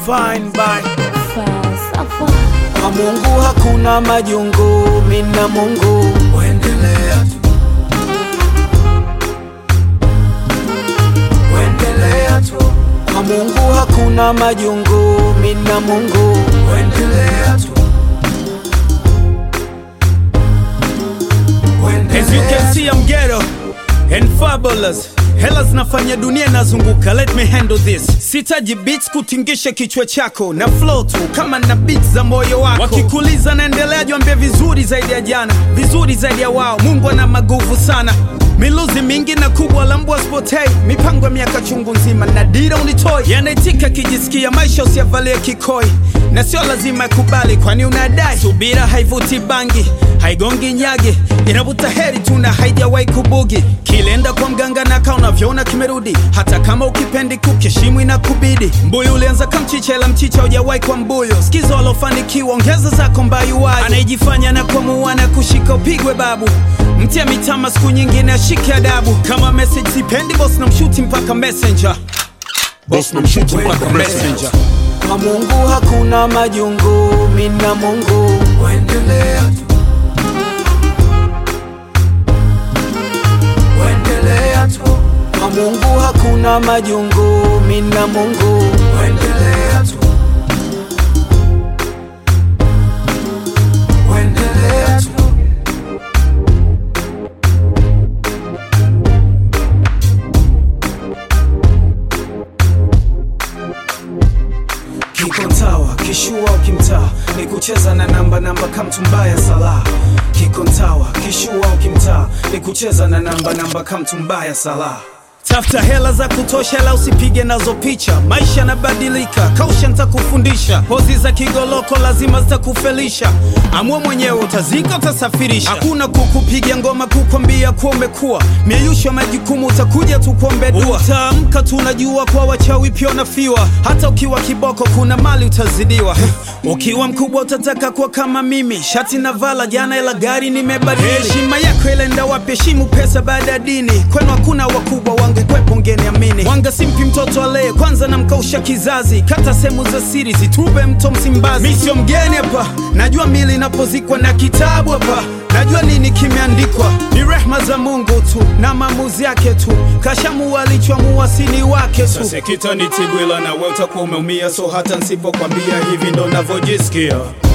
Fine by Falsafa. kwa Mungu hakuna majungu, mina Mungu wendelea tu, wendelea tu. Kwa Mungu hakuna majungu, mina Mungu wendelea tu, As you can see I'm ghetto and fabulous Hela zinafanya dunia inazunguka, let me handle this. Sitaji beats kutingisha kichwa chako na flow tu kama na beats za moyo wako. Wakikuliza naendelea, jwambia vizuri zaidi ya jana, vizuri zaidi ya wao. Mungu ana maguvu sana, miluzi mingi na kubwa la mbwa spotei, mipango ya miaka chungu nzima na dira unitoi, yanaitika kijisikia maisha usiavalie kikoi na sio lazima yakubali, kwani unadai subira haivuti bangi, haigongi nyagi, inavuta heri tu na haijawahi kubugi. Kilenda kwa mganga na kaa unavyoona kimerudi, hata kama ukipendi kukeshimu inakubidi. Mbuyu ulianza kamchicha, ila mchicha hujawahi kwa mbuyu. Sikiza walofanikiwa, ongeza zako mbayuwayo. Anayejifanya na kuamua na kushika upigwe babu, mtia mitama siku nyingine ashike adabu. Kama message sipendi, boss na mshuti mpaka messenger, boss na mshuti mpaka messenger. kwa Mungu hakuna majungu, mina Mungu wendelea tu, wendelea tu. Kwa Mungu hakuna majungu, mina Mungu wendelea tu, wendelea tu. Kiko ntawa kishua ukimtaa ni kucheza na namba namba kamtumbaya sala Kiko ntawa kishua ukimtaa ni kucheza na namba namba kamtumbaya sala Tafuta hela za kutosha, la usipige nazo picha. Maisha yanabadilika, kausha nitakufundisha. Pozi za kigoloko lazima zitakufelisha. Amua mwenyewe, utazika utasafirisha. Hakuna kukupiga ngoma kukwambia kuwa umekuwa mieyusho ya majukumu, utakuja tu kuombe dua. Utaamka tu unajua kwa wachawi pia unafiwa. Hata ukiwa kiboko, kuna mali utazidiwa. Ukiwa mkubwa utataka kuwa kama mimi, shati na vala jana, ila gari nimebadili. Heshima yako ilenda wapi? Heshimu pesa baada ya dini. Kwenu hakuna wakubwa, wangekwepo ngeniamini. Wanga simpi mtoto alee kwanza, namkausha kizazi. Kata sehemu za siri, zitupe mto Msimbazi. Mi sio mgeni hapa, najua mili inapozikwa na kitabu hapa Najua nini kimeandikwa, ni rehma za Mungu tu na maamuzi yake tu. Kashamua alichoamua, sini wake tu. Sasa kitanitibwila na wewe utakuwa umeumia, so hata nsipokwambia hivi ndo navyojisikia.